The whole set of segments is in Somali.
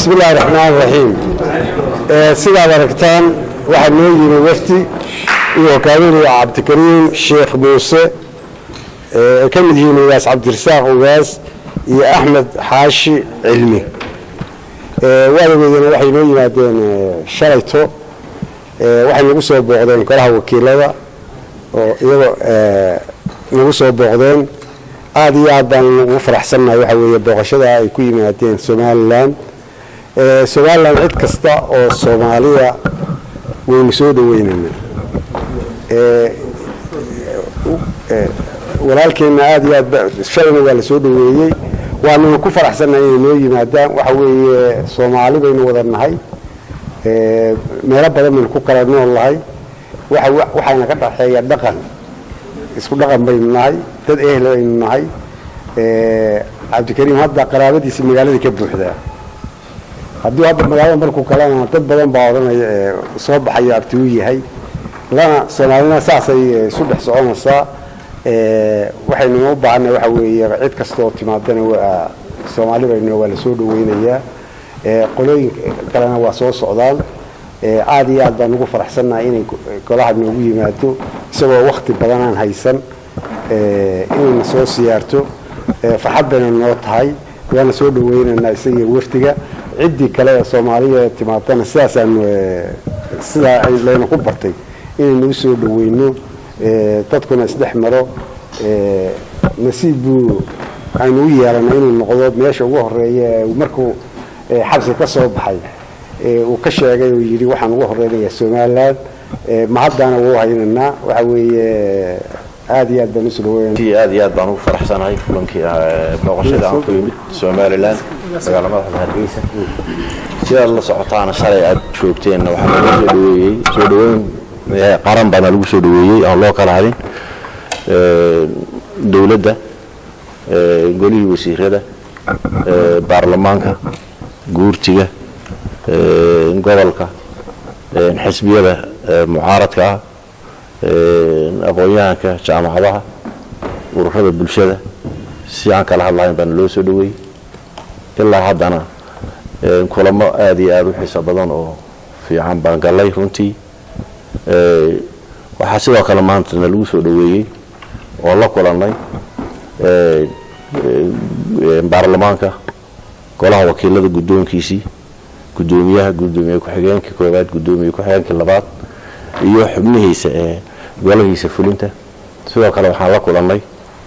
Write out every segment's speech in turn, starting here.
bismi illaahi raxmaan raxiim sidaad aragtaan waxaa noo yimi wafdi uu hogaaminaya cabdikariim sheekh muuse ay ka mid yihiin ugaas cabdirasaaq ugaas iyo axmed xaashi cilmi waadageedana waxay noo yimaadeen shalayto waxay nagu soo booqdeen golaha wakiilada oo iyagoo nagu soo booqdeen aada iyo aad baan ugu faraxsannahay waxa weeye booqashada ay ku yimaadeen somalilan somalilan cid kasta oo soomaaliya waynu soo dhaweynaynaa walaalkeenna aada iyo aad shalayna waa la soo dhaweeyey waananu ku faraxsannahay inay noo yimaadaan waxa weeye soomaali baynu wada nahay meelo badan baynu ku kala nool nahay waxaana ka dhaxeeya dhaqan isku dhaqan baynu nahay dad ehel aynu nahay cabdikariim hadda qaraabadiisa magaaladii ka buuxdaa hadduu hadda magaalada markuu kalena dad badan baa odhanaya soo baxayo abti u yahay lana soomaalina saasay isu dhex soconaysaa waxaynu u baahanay waxa weeye cid kastaoo timaadana waa soomaali baynu waa la soo dhaweynayaa qolooyin kalena waa soo socdaan aada iyo aad baan ugu faraxsannahay inay golaha noogu yimaado isagoo wakti badan aan haysan inayna soo siyaarto farxad bayna noo tahay waana soo dhaweynaynaa isagiyo wafdiga ciddii kale ee soomaaliya timaadana sidaasaanu sidaa layna ku bartay inaynu u soo dhaweyno dadkuna isdhex maro nasiib buu aynu u yeelanay inuu noqdo meesha ugu horeeya markuu xabsi ka soo baxay uu ka sheegay oo yidhi waxaan ugu horeynayaa somalilan mahaddaana wuu haynaynaa waxa weeye aada iyo aad baan usu dhaweynaa aad iyo aad baan ugu faraxsanahay kulankii booqashada aan ku yimid somalilan magaala madaxda hargeysa sidaad la socotaana shalay aad joogteenna waxaa lagu soo dhaweeyey soo dhaweyn qaran baana lagu soo dhaweeyey aan loo kala hadin dowladda golihii wasiirada baarlamaanka guurtiga gobolka xisbiyada mucaaradka ah aqoon-yahanka jaamacadaha ururada bulshada si aan kala hadlahayn baana loo soo dhaweeyey ilaa haddana kulamo aada iyo aada u xiiso badan oo fiican baan gallay runtii waxaa sidoo kale maantana lagu soo dhaweeyey oo la kulannay baarlamaanka golaha wakiilada guddoonkiisii guddoomiyaha guddoomiye ku-xigeenkii koobaad guddoomiye ku-xigeenkii labaad iyo xubnihiisa ee golahiisa fulinta sidoo kale waxaan la kulannay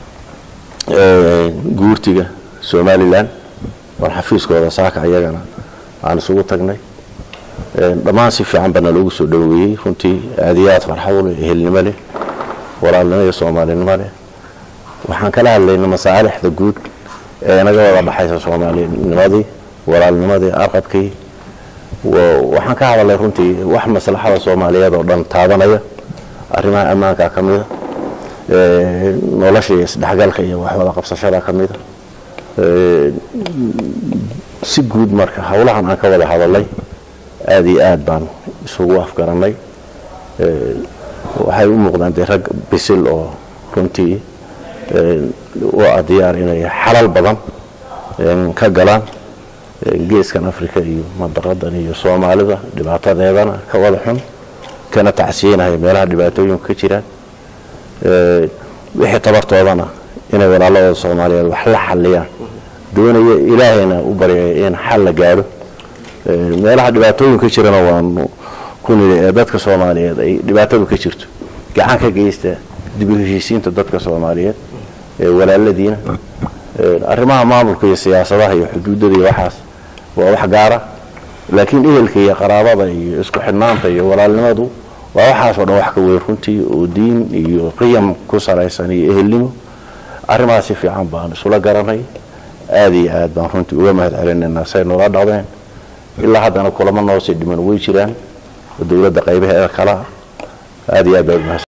guurtiga somalilan war xafiiskooda saaka ayagana aan isugu tagnay dhammaan si fiican baana loogu soo dhaweeyey runtii aada iyo aad farxad leh ehelnimo leh walaalnimo iyo soomaalinimo leh waxaan kala hadlaynay masaalixda guud ee inaga wada dhaxaysa soomaalinimadii walaalnimadii arqabkii waxaan ka hadalnay runtii wax maslaxada soomaaliyeed oo dhan taabanaya arrimaha ammaanka ka mida nolosha iyo isdhexgalka iyo waxwada qabsashada ka mida si guud marka howlahan aan ka wada hadalnay aada iyo aad baan isugu afgarannay waxay u muuqdaan dee rag bisil oo runtii u ah diyaar inay xalal badan ka galaan geeskan africa iyo madaradan iyo soomaalida dhibaatadeedana ka wada xun kana tacsiinaya meelaha dhibaatooyinku ka jiraan wixii tabartoodana inay walaaladooda soomaaliyeed wax la xaliyaan doonaya ilaahayna u baryaya in xal la gaadho meelaha dhibaatooyin ka jirana waanu ku nili ee dadka soomaaliyeed ay dhibaatadu ka jirto gacan ka geysta dib u heshiisiinta dadka soomaaliyeed ee walaaladiina arrimaha maamulka iyo siyaasadaha iyo xuduudada iyo waxaas waa wax gaara laakiin ehelka iyo qaraabada iyo isku xidhnaanta iyo walaalnimadu waa waxaasoo dhan wax ka weyn runtii oo diin iyo qiyam ku salaysan iyo ehelnimo arrimahaas si fiican baan isula garanay aada iyo aad baan runtii uga mahad celinaynaa say noola dhaqdeen ilaa haddana kulamo noosii dhiman way jiraan oo dowladda qaybaheeda kalea aada iyo aad baa